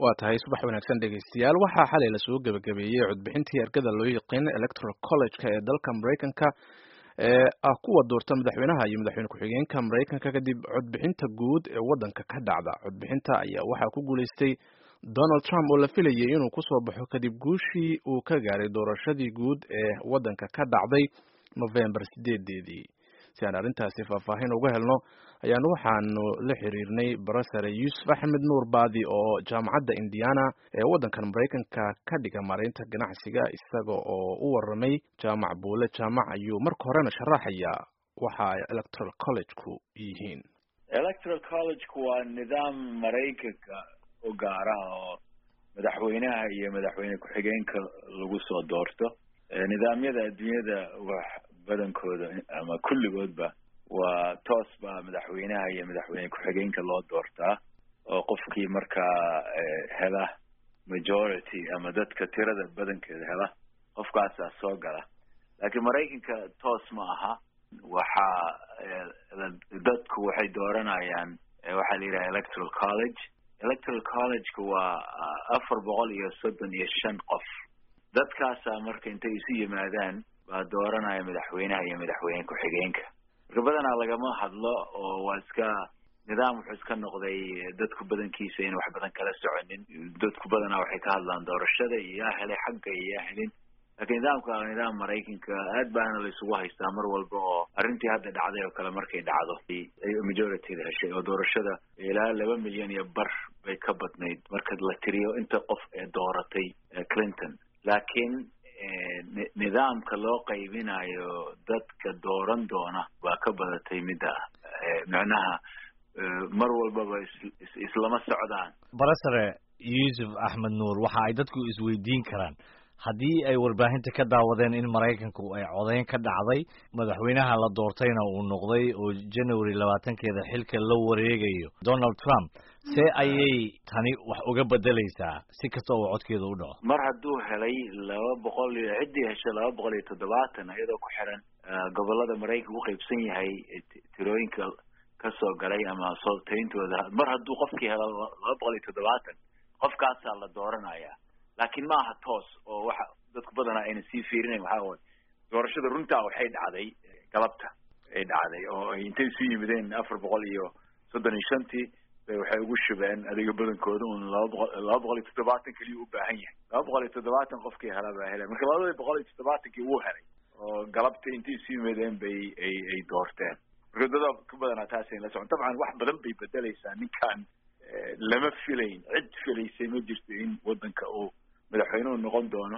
waa tahay subax wanaagsan dhegaystayaal waxaa xalay lasoo gebagabeeyey codbixintii ergada loo yaqiin electoral college-ka ee dalka maraykanka ee ah kuwa doorta madaxweynaha iyo madaxweyne ku-xigeenka maraykanka kadib codbixinta guud ee waddanka ka dhacda codbixinta ayaa waxaa ku guulaystay donald trump oo la filayay inuu kusoo baxo kadib guushii uu ka gaaray doorashadii guud ee waddanka ka dhacday november sideedeedii si aan arrintaasi faahfaahin uga helno ayaanu waxaanu la xiriirnay barasare yuusuf axmed nuur baadi oo jaamacadda indiana ee waddankan maraykanka ka dhiga maaraynta ganacsiga isaga oo u waramay jaamac buule jaamac ayuu marka horena sharaxayaa waxa ay electoral college-ku yihiin electoral college-ku waa nidaam maraykanka u gaara oo madaxweynaha iyo madaxweyne ku-xigeenka lagu soo doorto nidaamyada adduunyada wax badankooda ama kulligoodba waa toos baa madaxweynaha iyo madaxweyne ku-xigeenka loo doortaa oo qofkii markaa hela majority ama dadka tirada badankeeda hela qofkaasaa soo gala laakiin maraykanka toos ma aha waxaa dadku waxay dooranayaan waxaa la yidhaha electoral college electoral college-ka waa afar boqol iyo soddon iyo shan qof dadkaasaa marka intay isu yimaadaan baa dooranaya madaxweynaha iyo madaxweyne ku-xigeenka marka badanaa lagama hadlo oo waa iska nidaam wuxuu iska noqday dadku badankiisa in wax badan kala soconin dadku badanaa waxay ka hadlaan doorashada iyo yaa helay xagga iyo yaa helin laakiin nidaamka waa nidaam maraykanka aad baana la isugu haystaa mar walba oo arrintii hadda dhacday oo kale markay dhacdo ay majorityda heshay oo doorashada ilaa laba milyan iyo bar bay ka badnayd marka la tiriyo inta qof ee dooratay clinton laakiin nidaamka loo qaybinayo dadka dooran doona waa ka badatay midda micnaha mar walbaba islama socdaan barasare yuusuf axmed nuur waxa ay dadku isweydiin karaan haddii ay warbaahinta ka daawadeen in maraykanku ay codeyn ka dhacday madaxweynaha la doortayna uu noqday oo january labaatankeeda xilka la wareegayo donald trump see ayay tani wax uga bedelaysaa si kasta oo codkeeda u dhaco mar hadduu helay laba boqol iyo ciddii heshay laba boqol iyo toddobaatan iyadoo ku xiran gobolada maraykanka u qaybsan yahay tirooyinka kasoo galay ama sooltayntooda mar hadduu qofkii helo laba boqol iyo toddobaatan qofkaasaa la dooranaya laakiin ma aha toos oo waxa dadku badanaa ayna sii fiirinayn waxaa waay doorashada runtaa waxay dhacday galabta ay dhacday oo ay intay isu yimideen afar boqol iyo soddon iyo shantii bay waxay ugu shubeen adiga badankooda un laba boqol laba boqol iyo toddobaatan keliya u baahan yahay laba boqol iyo toddobaatan qofkii hela baa helay marka labadii boqol iyo toddobaatankii wuu helay oo galabta intay isu yimideen bay ay ay doorteen marka dada ka badanaa taasayna la socon dabcan wax badan bay bedelaysaa ninkan lama filayn cid filaysay ma jirto in waddanka uu madaxweynuhu noqon doono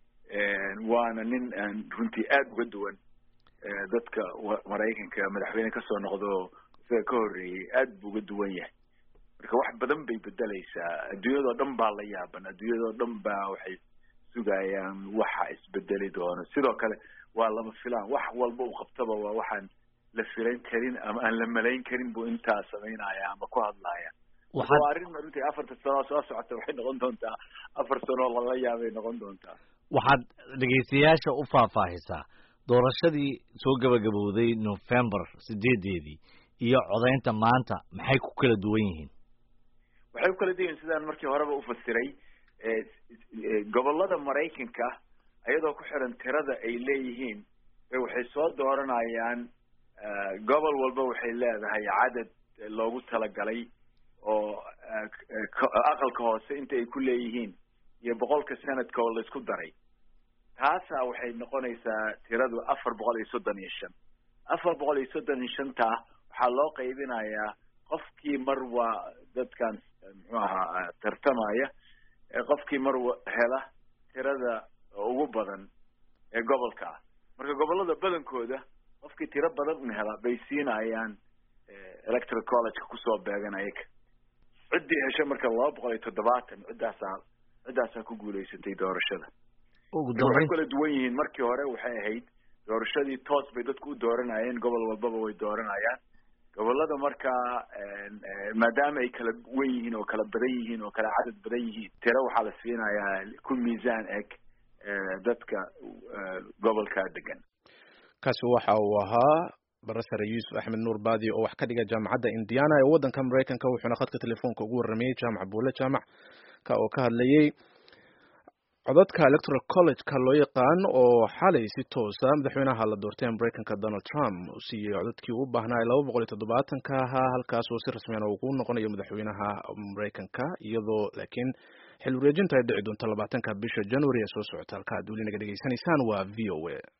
waana nin aan runtii aada uga duwan dadka maraykanka madaxweyne kasoo noqdo isaga ka horreeyey aad buu uga duwan yahay marka wax badan bay bedelaysaa adduunyadoo dhan baa la yaaban adduunyadoo dhan baa waxay sugayaan waxa isbedeli doono sidoo kale waa lama filaan wax walba uu qabtaba waa waxaan la filan karin ama aan la malayn karin buu intaa samaynaya ama ku hadlaya waa arrin runtii afarta sanoo soo socota waxay noqon doontaa afar sanoo lala yaabay noqon doontaa waxaad dhegaystayaasha u faahfaahisaa doorashadii soo gabagabowday november sideedeedii iyo codaynta maanta maxay ku kala duwan yihiin waxay ku kala duwan yihin sidaan markii horeba ufasiray gobolada maraykanka iyadoo ku xiran tirada ay leeyihiin bay waxay soo dooranayaan gobol walba waxay leedahay cadad loogu talagalay oo aqalka hoose inta ay ku leeyihiin iyo boqolka sanadka oo laisku daray taasaa waxay noqonaysaa tiradu afar boqol iyo soddon iyo shan afar boqol iyo soddon iyo shantaa waxaa loo qaybinayaa qofkii mar waa dadkan muxuu ahaa tartamaya qofkii mar hela tirada ugu badan ee gobolka ah marka gobolada badankooda qofkii tiro badan un hela bay siinayaan electoral college-ka kusoo beegan ayaga ciddii hesha marka laba boqol iyo toddobaatan ciddaasaa ciddaasaa ku guulaysatay doorashada waxay kala duwan yihiin markii hore waxay ahayd doorashadii toos bay dadku u dooranayeen gobol walbaba way dooranayaan gobolada markaa maadaama ay kala wen yihiin oo kala badan yihiin oo kala cadad badan yihiin tiro waxaa la siinayaa ku miisaan eg dadka gobolkaa degan kaasi waxa uu ahaa barasare yuusuf axmed nuur baadi oo wax ka dhiga jaamacadda indiana ee waddanka maraykanka wuxuuna khadka telefoonka ugu warramayey jaamac buule jaamac ka oo ka hadlayey codadka electoral college-ka loo yaqaan oo xalay si toosa madaxweynaha la doortay ee maraykanka donald trump uu siiyey codadkii uu baahnaa ee laba boqol iyo toddobaatanka ahaa halkaas oo si rasmiyan uu ku noqonayo madaxweynaha maraykanka iyadoo laakiin xil wareejinta ay dhici doonto labaatanka bisha january ee soo socota halka aad weli naga dhegeysanaysaan waa v o a